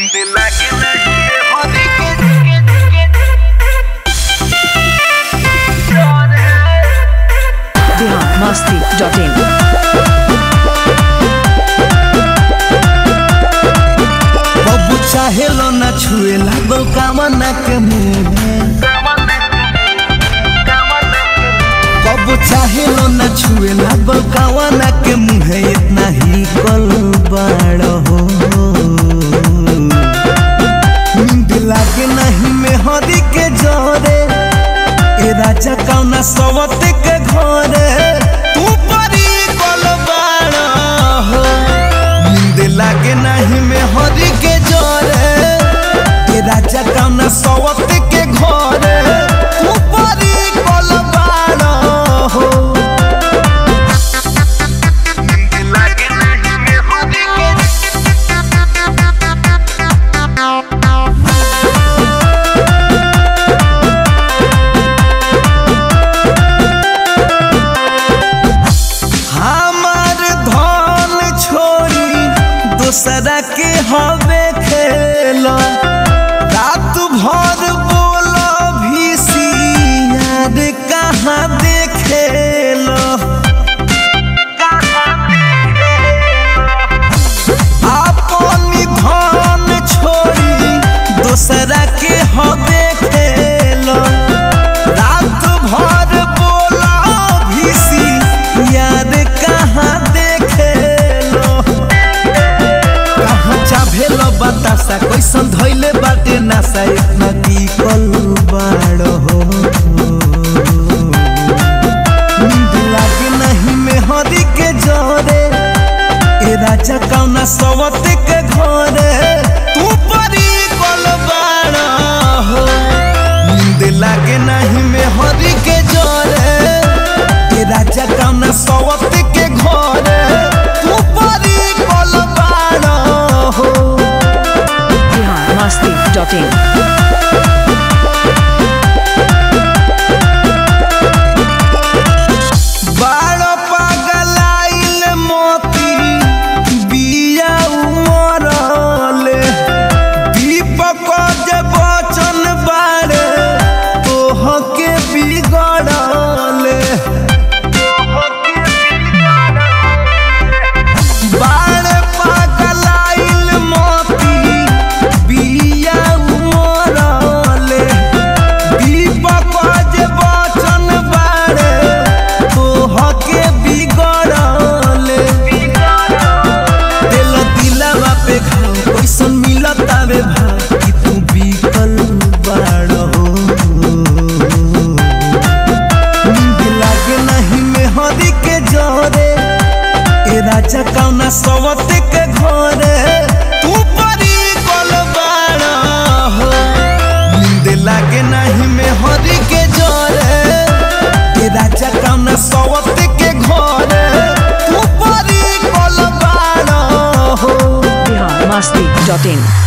Bihar Masti dot in बबू चाहे लो ना छुए लागल कामना के मुंह में बबू चाहे लो ना छुए लागल कामना के मुंह है इतना ही कल बड़ हो नींद लागे नहीं में हरी के जोरे ए राजा कौना सवत के घरे तू परी कल बड़ हो नींद लागे नहीं में हरी के जोरे ए राजा कौना सवत के घरे तू परी कल बड़ हो हमार धन छोड़ी दूसरा के हवे खेल रात भर बोल भी यार कहाँ देखेल अपन धन छोड़ी दूसरा के हवे खेल रात भर बोला भीसी यार कहाँ देखेलो कहाँ चाभेलो बतासा कैसन धैले बाटे नासा इतना टिकल बाड़ हो नींद लागे नहीं में हरी के जोरे ए राजा कौना सवत के घरे तू परी कल बाड़ हो नींद लागे नहीं में हरी के जोरे ए राजा कौना सवत के घरे तू परी कल बाड़ हो बिहार मस्ती डॉट इन बाड़ पगलाइल मोती बिया उमरले दीपक जे बचन बारे तोहके बिगड़ले बाड़ पगलाइल मोती बिया उमरले दीपक जे बचन बारे तोहके बिगड़ले दिल दिलावा पे घाव कैसन मिलत आवे भाव कि तू बिकल बाड़ हो नींद लागे नहीं में हरी के जोरे ए राजा कौना सवत के घरे तू परी कल बाड़ हो नींद लागे नहीं में हरी के जोरे ए राजा कौना सवत के घरे तू परी कल बाड़ हो बिहार मस्ती डॉट इन